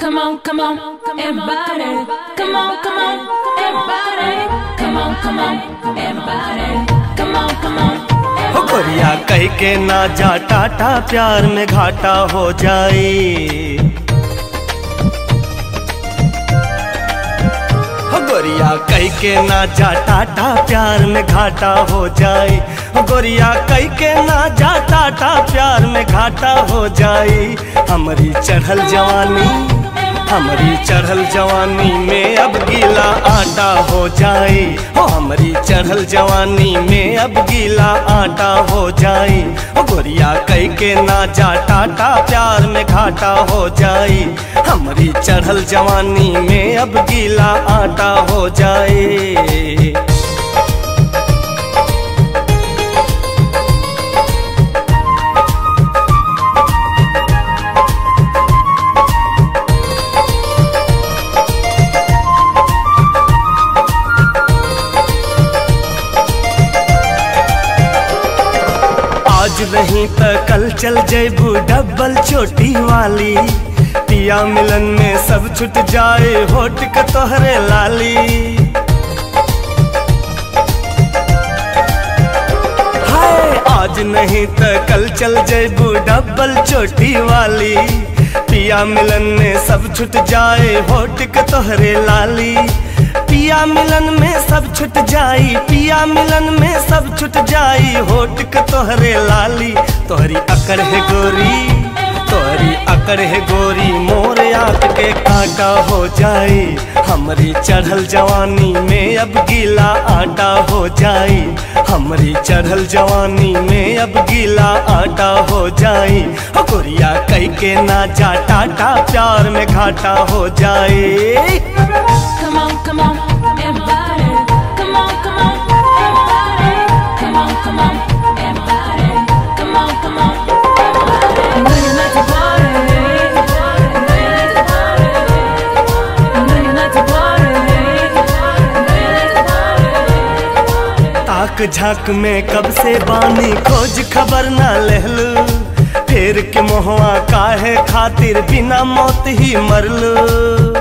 Come on, come on, everybody. Come on, come on, everybody. Come on, come on, everybody. Come on, come on. हो गोरिया कह के ना जा टाटा प्यार में घाटा हो जाए हो गोरिया कह के ना जा टाटा प्यार में घाटा हो जाए हो गोरिया कह के ना जा टाटा प्यार में घाटा हो जाए हमारी चढ़ल जवानी हमारी चढ़ल जवानी में अब गीला आटा हो जाए हो हमारी चढ़ल जवानी में अब गीला आटा हो जाए हो गोरिया कह के ना जा टाटा प्यार में घाटा हो जाए हमारी चढ़ल जवानी में अब गीला आटा हो जाए आज नहीं तो कल चल जेबू डबल चोटी वाली पिया मिलन में सब छुट जाए होट के तोहरे लाली हाय आज नहीं तो कल चल जेबू डबल चोटी वाली पिया मिलन में सब छुट जाए होट के तोहरे लाली पिया मिलन में सब छुट जाई पिया मिलन में सब छुट जाई होट के तोहरे लाली तोहरी अकड़ है गोरी तोहरी अकड़ है गोरी मोर आँख के कांटा हो जाए हमारी चढ़ल जवानी में अब गीला आटा हो जाए हमारी चढ़ल जवानी में अब गीला आटा हो जाए हो गोरिया कह के ना जा टाटा प्यार में घाटा हो जाए Come on, come on, everybody. Come on, come on, everybody. Come on, come on, everybody. Come on, come on, everybody. I know you like to party. I know you like to party. I know you like to party. I know you like to party. ताक झाक में कब से बानी खोज खबर ना लहलू फेर के मोहवा काहे खातिर बिना मौत ही मरलू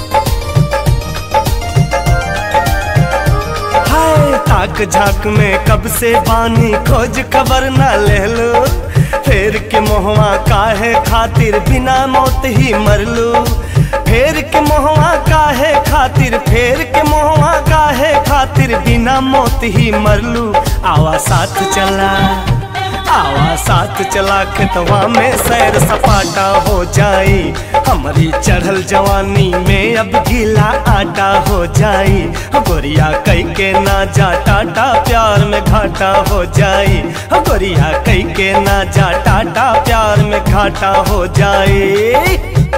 हाय ताक झाक में कब से बानी खोज खबर ना लहलू फेर के मोहवा काहे खातिर बिना मौत ही मरलू फेर के मोहवा काहे खातिर फेर के मोहवा काहे खातिर बिना मौत ही मरलू आवा साथ चला आवा साथ चला खेतवा में सैर सपाटा हो जाए हमारी चढ़ल जवानी में अब गीला आटा हो जाए हो गोरिया कह के ना जा टाटा प्यार में घाटा हो जाए हो गोरिया कह के ना जा टाटा प्यार में घाटा हो जाए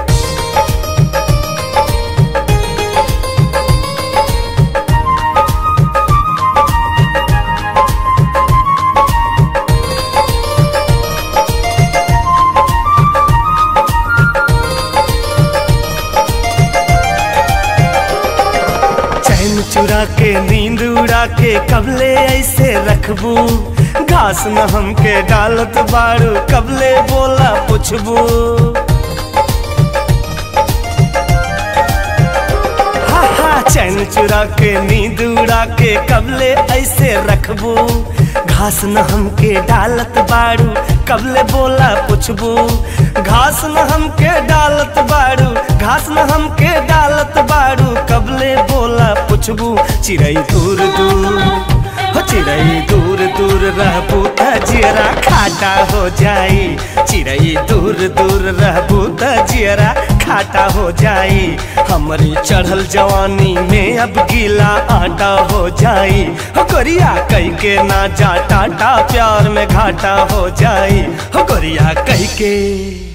चैन चुरा के नींद उड़ा के कबले ऐसे रखबू घास न हमके डालत बाड़ू कबले बोला पुछबू हा हा चैन चुरा के नींद उड़ा के कबले ऐसे रखबू घास न हमके डालत बाड़ू कबले बोला पुछबू घास न हमके डालत बाड़ू घास न हमके डालत बाड़ू कबले बोला पुछबू चिड़ै दूर दूर हो चिड़ै दूर दूर रहबू त जियरा खाटा हो जाई चिड़ै दूर दूर रहबू त जियरा खाटा हो जाई हमारी चढ़ल जवानी में अब गीला आटा हो जाई हो गोरिया कह के ना जा टाटा प्यार में घाटा हो जाई हो गोरिया कह के